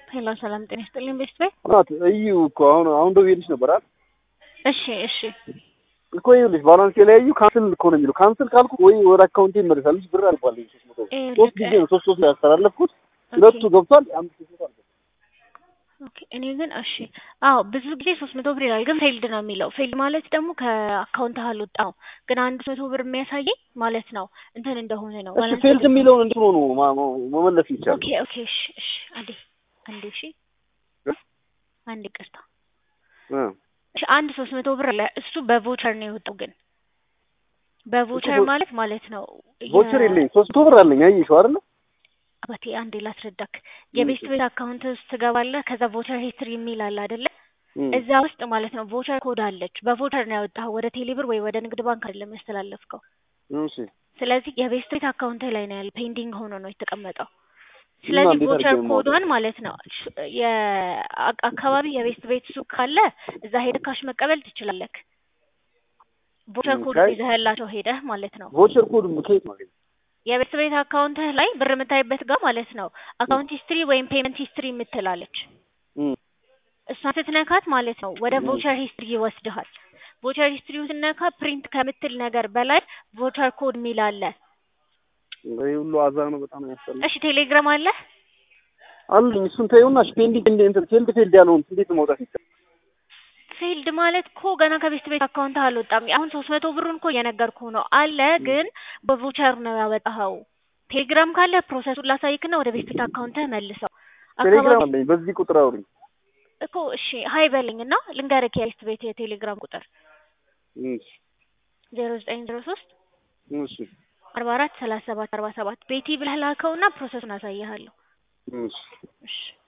ሄሎ ሰላም ጤና ይስጥልኝ ቤስት ቤት ናት እዩ እኮ አሁን አሁን ደውዬልሽ ነበር አይደል? እሺ እሺ እኮ ይኸውልሽ ባላንስ ላይ እዩ ካንስል እኮ ነው የሚለው። ካንስል ካልኩ ወይ ወደ አካውንቴ ይመለሳል። ልጅ ብር አልባለኝ ሶስት መቶ ብር ይኸውልህ፣ ሶስት ጊዜ ነው ሶስት ሶስት ላይ ያስተላለፍኩት። ሁለቱ ገብቷል። አምስት መቶ አልገባም። ኦኬ እኔ ግን እሺ አዎ ብዙ ጊዜ ሶስት መቶ ብር ይላል፣ ግን ፌልድ ነው የሚለው። ፌልድ ማለት ደግሞ ከአካውንት አልወጣው ግን አንድ መቶ ብር የሚያሳየኝ ማለት ነው እንትን እንደሆነ ነው። እሺ ባላንስ ፌልድ የሚለውን እንዴት ሆኖ ነው ማ- ማ- መመለስ ይቻላል? ኦኬ ኦኬ እሺ እሺ አንዴ አንዴ እሺ አንዴ ቅርታ እ እሺ አንድ ሶስት መቶ ብር አለ እሱ በቮቸር ነው የወጣው። ግን በቮቸር እኮ ቮ- ማለት ማለት ነው የ- ቮቸር የለኝ ሶስት መቶ ብር አለኝ። አየሽው አይደለ? አባቴ አንዴ ላስረዳክ። የቤስት ቤት አካውንት ውስጥ ትገባለህ። ከዛ ቮቸር ሂስትሪ የሚል አለ አይደለ? እም። እዛ ውስጥ ማለት ነው ቮቸር ኮድ አለች። በቮቸር ነው ያወጣኸው፣ ወደ ቴሌብር ወይ ወደ ንግድ ባንክ አይደለም ያስተላለፍከው። እሺ ስለዚህ የቤስት ቤት አካውንት ላይ ነው ያለ፣ ፔንዲንግ ሆኖ ነው የተቀመጠው። ስለዚህ እንዴት ቮቸር አድርጌ ነው ኮዷን ማለት ነው ሽ- የአ- አካባቢ የቤስት ቤት ሱቅ ካለ እዛ ሄደህ ካሽ መቀበል ትችላለህ። ቮቸር ም፣ ኮድ ካይ- ይዘህላቸው ሄደህ ማለት ነው ቮቸር ኮድ ከየት ማግኘት? የቤስት ቤት አካውንትህ ላይ ብር የምታይበት ጋር ማለት ነው አካውንት ሂስትሪ ወይም ፔመንት ሂስትሪ የምትላለች እም። እሷን ስትነካት ማለት ነው ወደ ም። ቮቸር ሂስትሪ ይወስድሃል። ቮቸር ሂስትሪው ስትነካ ፕሪንት ከምትል ነገር በላይ ቮቸር ኮድ የሚል አለ። ይሄ ሁሉ አዛ ነው። በጣም ያስጠላል። እሺ ቴሌግራም አለ? አሉኝ እሱን ተይውና እሺ ፔንዲንግ እንደ እንትን ፌልድ ፌልድ ያለውን እንዴት ማውጣት ይቻላል? ፊልድ ማለት እኮ ገና ከቤስት ቤት አካውንት አልወጣም። አሁን ሶስት መቶ ብሩን እኮ እየነገርኩ ነው አለ፣ ግን በቮቸር ነው ያወጣኸው። ቴሌግራም ካለ ፕሮሰሱን ላሳይክና ወደ ቤስት ቤት አካውንትህ መልሰው። ቴሌግራም አካባቢ አለኝ። በዚህ ቁጥር አውሪኝ። እኮ እሺ ሀይ በለኝ እና ልንገርህ የቤስት ቤት የቴሌግራም ቁጥር እሺ ዜሮ ዘጠኝ ዜሮ ሶስት እሺ አርባ አራት ሰላሳ ሰባት አርባ ሰባት ቤቲ ብለህ ላከውና ፕሮሰሱን አሳይሃለሁ። እሺ እሺ